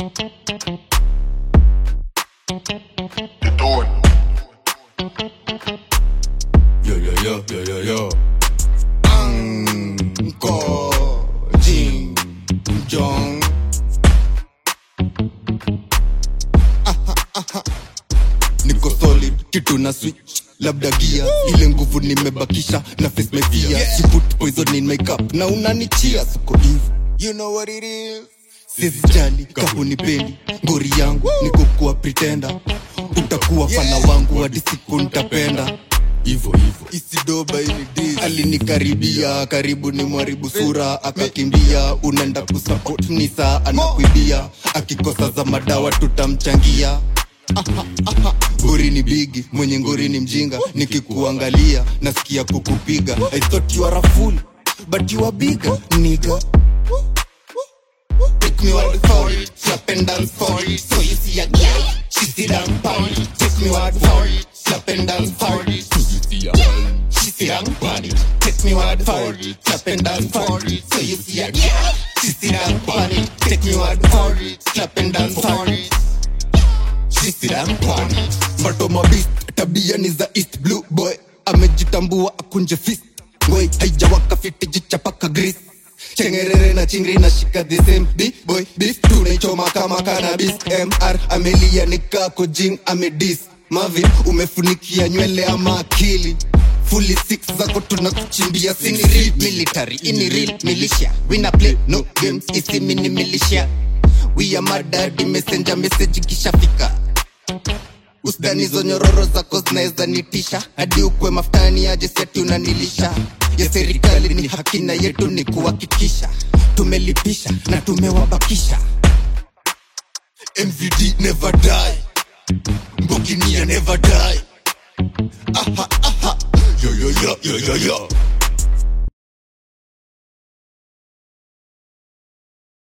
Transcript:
Yo, yo, yo, yo, yo, yo. Uncle Jim Jong. Aha, aha. niko solid kitu na switch labda gia ile nguvu nimebakisha na face my fear she put poison in my cup na unanichia suko hivi you know what it is sizijali kahunipendi ngori yangu nikukuwa pretenda utakuwa fana wangu hadi siku ntapenda Hivo, hivo. isidoba ini alinikaribia karibu ni mwaribu sura akakimbia unaenda kusupport ni saa anakuibia akikosa za madawa tutamchangia Aha, aha. ngori ni bigi mwenye ngori ni mjinga nikikuangalia nasikia kukupiga i thought you are a fool but you are bigger nigga Take me word for it, slap and dance for it. So you see a girl, she sit down for it. Take me word for it, slap and dance for it. She sit down for it. Take me word for it, slap and dance for it. So you see a girl, she sit down for it. Take me word for it, slap and dance for it. She sit down for it. Matoma beast, tabia ni za East Blue Boy. Amejitambua akunje fist. Ngoi haijawaka fiti jichapaka grease chengerere na chingri na shika the same big boy beef tunaichoma kama cannabis mr amelia nikako jing amedis mavin umefunikia nywele ama akili fully six zako tunakuchimbia sini real military ini real militia wina play no games isi mini militia we are madadi messenger message kishafika usdani zo nyororo zako zinaweza nitisha hadi ukwe mafutani aje seti unanilisha ya serikali ni haki na yetu ni kuhakikisha tumelipisha na tumewabakisha mvd never die mbukinia never die aha, aha. yo, yo, yo, yo, yo, yo.